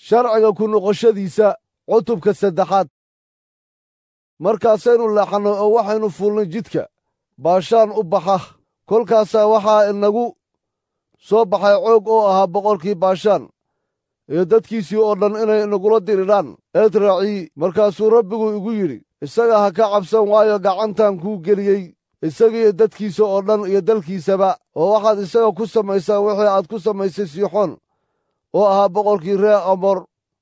sharciga ku noqoshadiisa cutubka saddexaad markaasaynu leexannay oo waxaynu fuulnay jidka baashaan u baxa kolkaasaa waxaa inagu soo baxay coog oo ahaa boqorkii baashaan iyo dadkiisii oo dhan inay inagula diridhaan eedraacii markaasuu rabbigu igu yidhi isaga ha ka cabsan waayo gacantan kuu geliyey isagiiyo dadkiisa oo dhan iyo dalkiisaba oo waxaad isaga ku samaysaa wixii aad ku samaysay siixoon oo ahaa boqorkii ree amor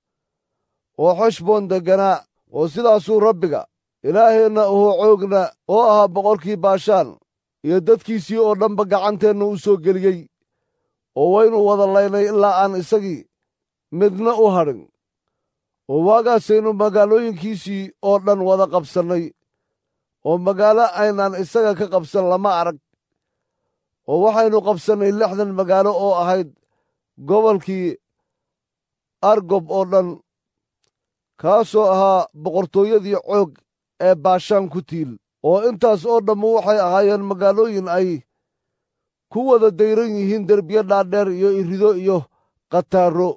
oo xeshboon degganaa oo sidaasuu rabbiga ilaaheenna ahuu coogna oo ahaa boqorkii baashaan iyo dadkiisii oo dhanba gacanteenna u soo geliyey oo waynu wada laynay ilaa aan isagii midna u hadhin oo waagaasaynu magaalooyinkiisii oo dhan wada qabsannay oo magaalo aynaan isaga ka qabsan lama arag oo waxaynu qabsannay lixdan magaalo oo ahayd gobolkii argob oo dhan kaasoo ahaa boqortooyadii coog ee baashaan ku tiil oo intaas oo dhammu waxay ahaayeen magaalooyin ay ku wada dayran yihiin derbiyo dhaadheer iyo irido iyo khataaro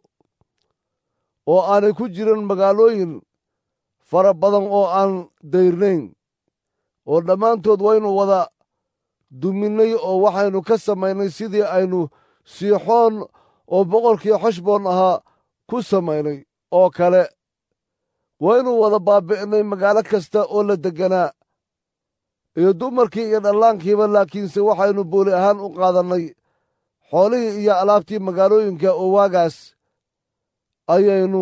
oo aanay ku jirin magaalooyin fara badan oo aan dayrnayn oo dhammaantood waynu wada duminnay oo waxaynu ka samaynay sidii aynu siixoon oo boqorkii xeshboon ahaa ku samaynay oo kale waynu wada baabi'nay magaalo kasta oo la degganaa iyo dumarkii iyo dhallaankiiba laakiinse waxaynu booli ahaan u qaadannay xoolihii iyo alaabtii magaalooyinka oo waagaas ayaynu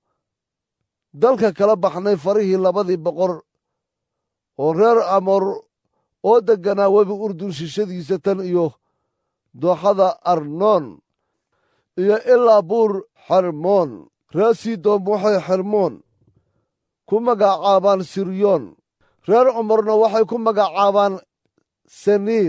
dalka kala baxnay farihii labadii boqor oo reer amoor oo degganaa webi urdun shishadiisa tan iyo dooxada arnoon iyo ilaa buur xermoon reer sidom waxay xermoon ku magacaabaan siryoon reer cumarna waxay ku magacaabaan saniir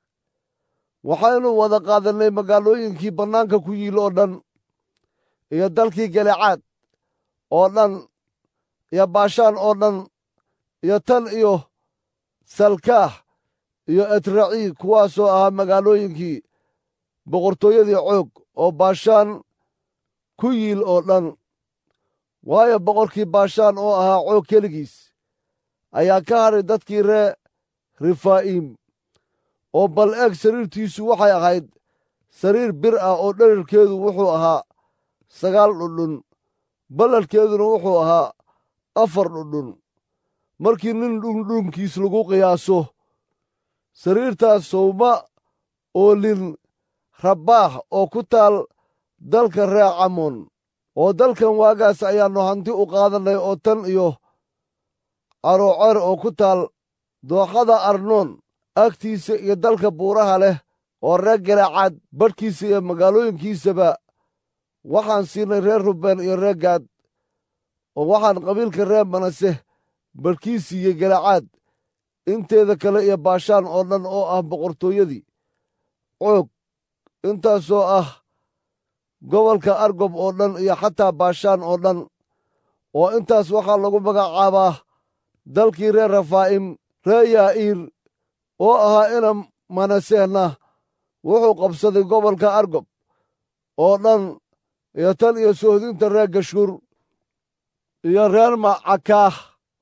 waxaynu wada qaadannay magaalooyinkii bannaanka ku yiil oo dhan iyo dalkii galecaad oo dhan iyo baashaan oo dhan iyo tan iyo salkaah iyo etraci kuwaasoo ahaa magaalooyinkii boqortooyadii coog oo baashaan ku yiil oo dhan waayo boqorkii baashaan oo ahaa coog keligiis ayaa ka hadhay dadkii ree rifaa'iim oo bal eeg sariirtiisu waxay ahayd sariir bir ah oo dherarkeedu wuxuu ahaa sagaal dhudhun balladhkeeduna wuxuu ahaa afar dhudhun markii nin dhundhunkiis lagu qiyaaso sariirtaas sowma oolin rabbaax oo ku taal dalka ree camoon oo dalkan waagaas ayaannu hanti u qaadannay oo tan iyo caroocer oo ku taal dooxada arnoon agtiisa iyo dalka buuraha leh oo reer galecaad badhkiisa iyo magaalooyinkiisaba waxaan siinay reer rubeen iyo reer gaad oo waxaan qabiilka reer manase badhkiisii iyo galecaad inteeda kale iyo baashaan oo dhan oo ah boqortooyadii coog intaasoo ah gobolka argob oo dhan iyo xataa baashaan oo dhan oo intaas waxaa lagu magacaabaa dalkii reer rafaa'im reer yaa'iir oo ahaa ina manasehna wuxuu qabsaday gobolka argob oo dhan iyo tan iyo sohdinta reer gashuur iyo reer macakaah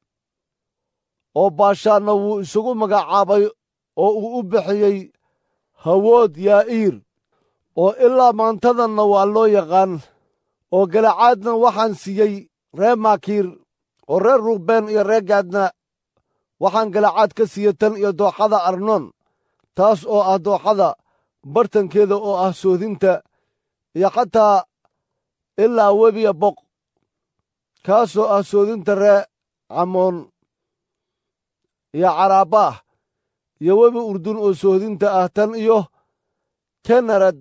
oo baashaanna wuu isugu magacaabay oo uu u bixiyey hawood yaa'iir oo ilaa maantadanna waa loo yaqaan oo galacaadna waxaan siiyey reer maakiir oo reer ruubeen iyo reer gaadna waxaan galacaad ka siiyey tan iyo dooxada arnoon taas oo ah dooxada bartankeeda oo ah soodinta iyo xataa ilaa webiya boq kaasoo ah soodinta ree camoon iyo caraabaah iyo webi urdun oo soodinta ah tan iyo kenarad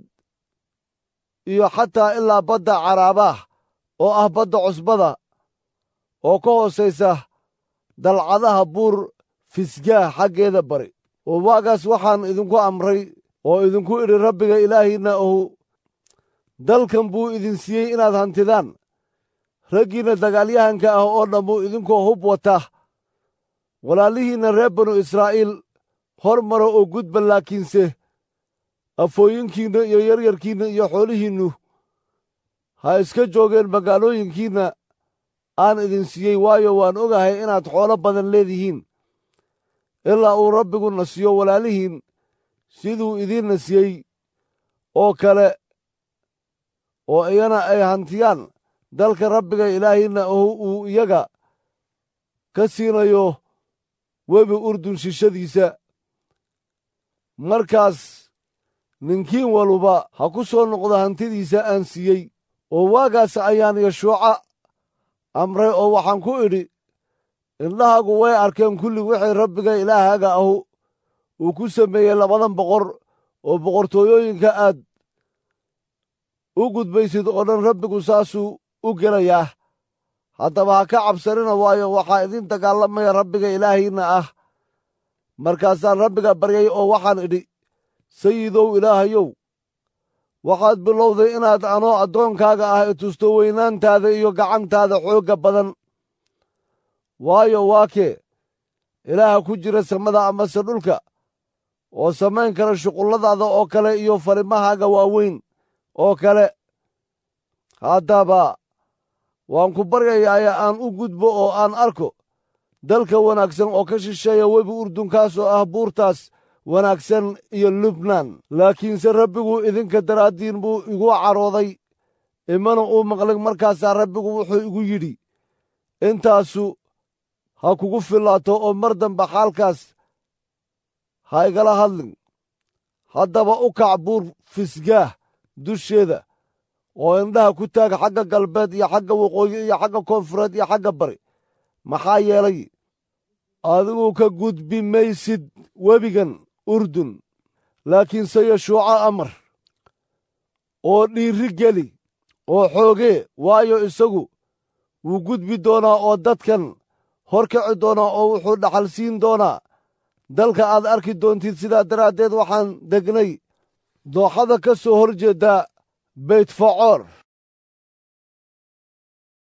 iyo xataa ilaa badda caraabaah oo ah badda cusbada oo ka hoosaysa dalcadaha buur fisgaah xaggeeda bari oo waagaas waxaan idinku amray oo idinku idhi rabbiga ilaahiinna ohu dalkan buu idin siiyey inaad hantidaan raggiinna dagaalyahanka ah oo dhammuu idinkoo hub wata walaalihiinna reer banu israa'iil hor mara oo gudba laakiinse afooyinkiinna iyo yaryarkiinna iyo xoolihiinnu ha iska joogeen magaalooyinkiinna aan idin siiyey waayo waan ogahay inaad xoolo badan leedihiin ilaa uu rabbigu na siiyo walaalihiin siduu idiinna siiyey oo kale oo iyana ay hantiyaan dalka rabbiga ilaahiinna oo uu iyaga ka siinayo webi urdun shishadiisa markaas ninkiin waluba ha ku soo noqdo hantidiisa aan siiyey oo waagaas ayaan yashuuca amray oo waxaan ku idhi indhahaagu way arkeen kulli wixii rabbiga ilaahaaga ahu uu ku sameeyey labadan boqor oo boqortooyooyinka aad u gudbaysid oo dhan rabbigu saasuu u gelayaa haddaba ha ka cabsanina waayo waxaa idin dagaalamaya rabbiga ilaahiinna ah markaasaan rabbiga baryay oo waxaan idhi sayidow ilaahayow waxaad bilowday inaad anoo addoonkaaga ah i tusto weynaantaada iyo gacantaada xoogga badan waayo waa kee ilaaha ku jira samada amase dhulka oo samayn kara shuqulladaada oo kale iyo farimahaaga waaweyn oo kale haddaba waan ku baryayaaye aan u gudbo oo aan arko dalka wanaagsan oo ka shisheeya webi urdunkaasoo ah buurtaas wanaagsan iyo lubnaan laakiinse rabbigu idinka daraaddiin buu igu carooday imana uu maqlay markaasaa rabbigu wuxuu igu yidhi intaasu ha kugu fillaato oo mar dambe xaalkaas ha igala hadlin haddaba u kac buur fisgaah dusheeda oo indhaha ku taag xagga galbeed iyo xagga waqooyi iyo xagga koonfureed iyo xagga bari maxaa yeelay adigu ka gudbi maysid webigan urdun laakiinse yashuuco amar oo dhiiri geli oo xoogee waayo isagu wuu gudbi doonaa oo dadkan hor kaci doonaa oo wuxuu dhaxal siin doonaa dalka aad arki doontid sidaa daraaddeed waxaan degnay dooxada ka soo hor jeeddaa beytfacoor